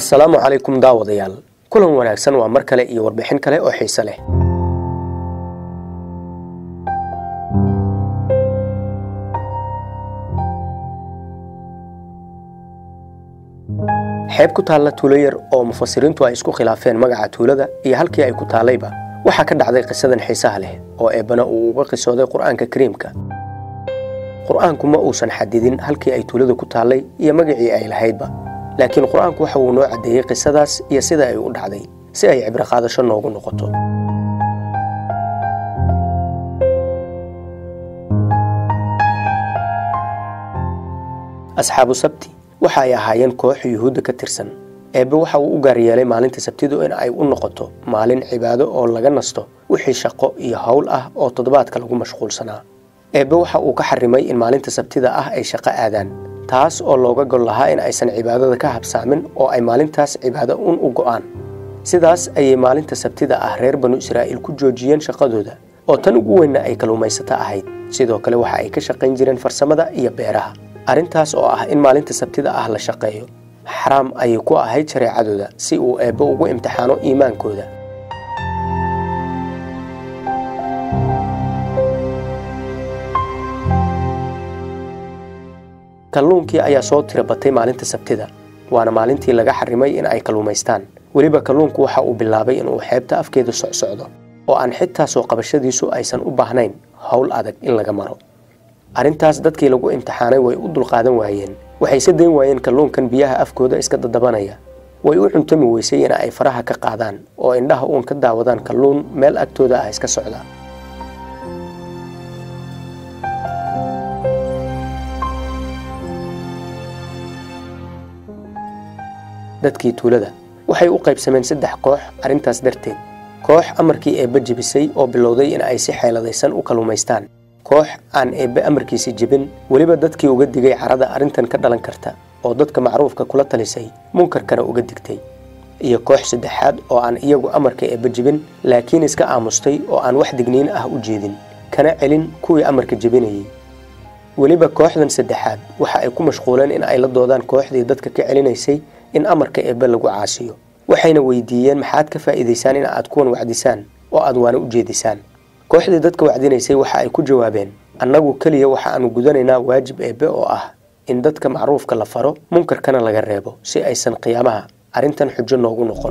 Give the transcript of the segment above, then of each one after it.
assalaamu calaykum daawadayaal kulan wanaagsan waa mar kale iyo warbixin kale oo xiise leh xeeb ku taalla tuulo yar oo mufasiriintu ay isku khilaafeen magaca tuulada iyo halkii ay ku taallayba waxaa ka dhacday qisadan xiisaha leh oo eebbana uu uga qisooday qur'aanka kariimka qur'aanku ma uusan xadidin halkii ay tuulada ku taallay iyo magacii ay lahaydba laakiin qur'aanku waxa uu noo caddeeyey qisadaas iyo sida ay u dhacday si ay cibro qaadasho noogu noqoto asxaabu sabti waxa ay ahaayeen koox yuhuudda ka tirsan eebbe waxa uu u gaar yeelay maalinta sabtidu in ay u noqoto maalin cibaado oo laga nasto wixii shaqo iyo howl ah oo toddobaadka lagu mashquulsanaa eebbe waxa uu ka xarimay in maalinta sabtida ah ay shaqo aadaan taas oo looga gol lahaa in aysan cibaadada ka habsaamin oo ay maalintaas cibaado un u go'aan sidaas ayay maalinta sabtida ah reer banu israa'iil ku joojiyeen shaqadooda oo tan ugu weynna ay kalluumaysato ahayd sidoo kale waxa ay ka shaqayn jireen farsamada iyo beeraha arrintaas oo ah in maalinta sabtida ah la shaqeeyo xaraam ayay ku ahayd shareecadooda si uu eebbe ugu imtixaano iimaankooda kalluunkii ayaa soo tira batay maalinta sabtida waana maalintii laga xarimay in ay kalluumaystaan weliba kalluunku waxa uu bilaabay inuu xeebta afkeeda socsocdo oo aan xitaa soo qabashadiisu aysan u baahnayn howl adag in laga maro arrintaas dadkii lagu imtixaanay way u dulqaadan waayeen waxay se dayn waayeen kalluunkan biyaha afkooda iska dadabanaya way u cuntami weysay in ay faraha ka qaadaan oo indhaha uun ka daawadaan kalluun meel agtooda ah iska socda dadkii tuulada waxay u qaybsameen saddex koox arrintaas darteed koox amarkii eebbe jebisay oo bilowday in ay si xeeladaysan u kalluumaystaan koox aan eebbe amarkiisi jebin weliba dadkii uga digay carada arrintan ka dhalan karta oo dadka macruufka kula talisay munkarkana uga digtay iyo koox saddexaad oo aan iyagu amarka eebbe jebin laakiin iska aamustay oo aan wax digniin ah u jeedin kana celin kuwii amarka jebinayay weliba kooxdan saddexaad waxa ay ku mashquuleen in ay la doodaan kooxdii dadka ka celinaysay in amarka eebbe lagu caasiyo waxayna weydiiyeen maxaad ka faa'iidaysaan in aad kuwan wacdisaan oo aad waana u jeedisaan kooxdii dadka wacdinaysay waxa ay ku jawaabeen annagu keliya waxa aanu gudanaynaa waajib eebbe oo ah in dadka macruufka la faro munkarkana laga reebo si aysan qiyaamaha arrintan xujo noogu noqon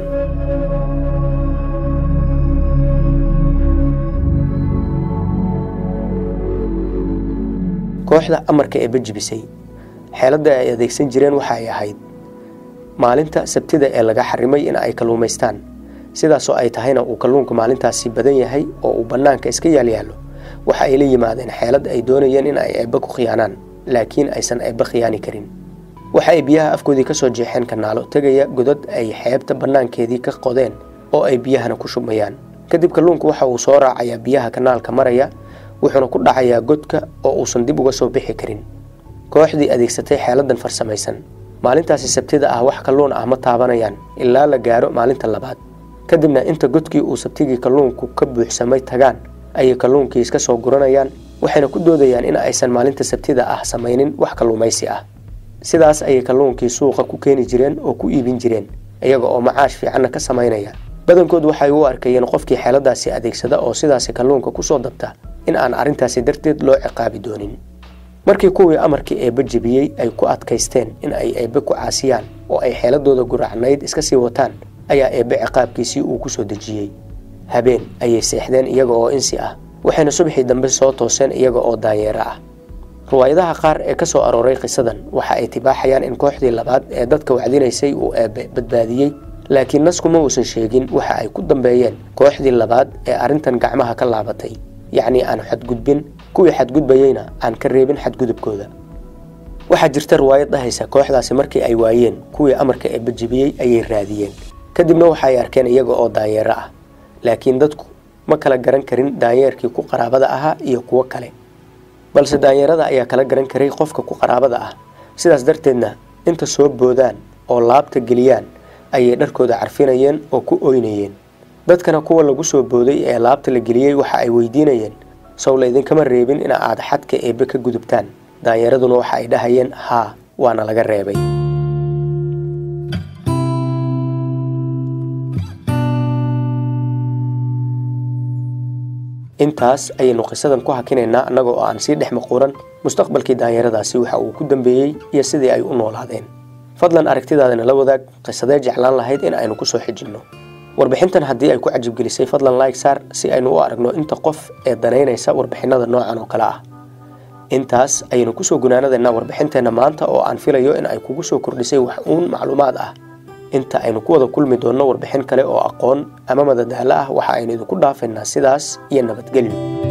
kooxda amarka eebbe jibisay xeeladda ay adeegsan jireen waxa ay ahayd maalinta sabtida ee laga xarimay in ay kalluumaystaan sidaasoo ay tahayna uu kalluunku maalintaasi badan yahay oo uu bannaanka iska yaalyaalo waxa ay la yimaadeen xeelad ay doonayeen in ay eebbe ku khiyaanaan laakiin aysan eebbe khiyaani karin waxa ay biyaha afkoodii ka soo jeexeen kanaalo tegaya godad ay xeebta bannaankeedii ka qodeen oo ay biyahana ku shubmayaan kadib kalluunku waxa uu soo raacayaa biyaha kanaalka maraya wuxuuna ku dhacayaa godka oo uusan dib uga soo bixi karin kooxdii adeegsatay xeeladan farsamaysan maalintaasi sabtida ah wax kalluun ah ma taabanayaan ilaa la gaaro maalinta labaad kadibna inta godkii uu sabtigii kalluunku ka buuxsamay tagaan ayay kalluunkii iska soo guranayaan waxayna ku doodayaan in aysan maalinta sabtida ah samaynin wax kalluumaysi ah sidaas ayay kalluunkii suuqa ku keeni jireen oo ku iibin jireen iyaga oo macaash fiicanna ka samaynaya badankood waxay u arkayeen qofkii xeeladaasi adeegsada oo sidaasi kalluunka kusoo dabta in aan arrintaasi darteed loo ciqaabi doonin markii kuwii amarkii eebbe jebiyey ay ku adkaysteen in ay eebbe ku caasiyaan oo ay xeeladooda guracnayd iska sii wataan ayaa eebbe ciqaabkiisii uu ku soo dejiyey habeen ayay seexdeen iyaga oo insi ah waxayna subaxii dambe soo tooseen iyaga oo daayeero ah riwaayadaha qaar ee ka soo arooray qisadan waxa ay tibaaxayaan in kooxdii labaad ee dadka wacdinaysay uu eebbe badbaadiyey laakiin naskuma uusan sheegin waxa ay ku dambeeyeen kooxdii labaad ee arrintan gacmaha ka laabatay yacnii aan xadgudbin kuwii xadgudbayeyna aan ka reebin xadgudubkooda waxaa jirta riwaayad dhahaysa kooxdaasi markii ay waayeen kuwii amarka eebbe jebiyey ayay raadiyeen kadibna waxa ay arkeen iyaga oo daayeero ah laakiin dadku ma kala garan karin daanyeerkii ku qaraabada ahaa iyo kuwo kale balse daanyeerada ayaa kala garan karay qofka ku qaraabada ah sidaas darteedna inta soo boodaan oo laabta geliyaan ayay dharkooda carfinayeen oo ku oynayeen dadkana kuwa lagu soo booday ee laabta la geliyey waxa ay weydiinayeen sow laydinkama reebin in aad xadka eebbe ka gudubtaan daanyeeraduna waxa ay dhahayeen haa waana laga reebay intaas ayaynu qisadan ku hakinaynaa annaga oo aan sii dhex maquuran mustaqbalkii daanyaradaasi waxa uu ku dambeeyey iyo sidii ay u noolaadeen fadlan aragtidaadana la wadaag qisadee jeclaan lahayd in aynu ku soo xijinno warbixintan haddii ay ku cajibgelisay fadlan like saar si aynu u aragno inta qof ee danaynaysa warbixinada noocan oo kale ah intaas ayaynu kusoo gunaanadaynaa warbixinteenna maanta oo aan filayo in ay kugu soo kordhisay wax uun macluumaad ah inta aynu ku wada kulmi doonno warbixin kale oo aqoon ama madadaalo ah waxa aynu idinku dhaafaynaa sidaas iyo nabadgelyo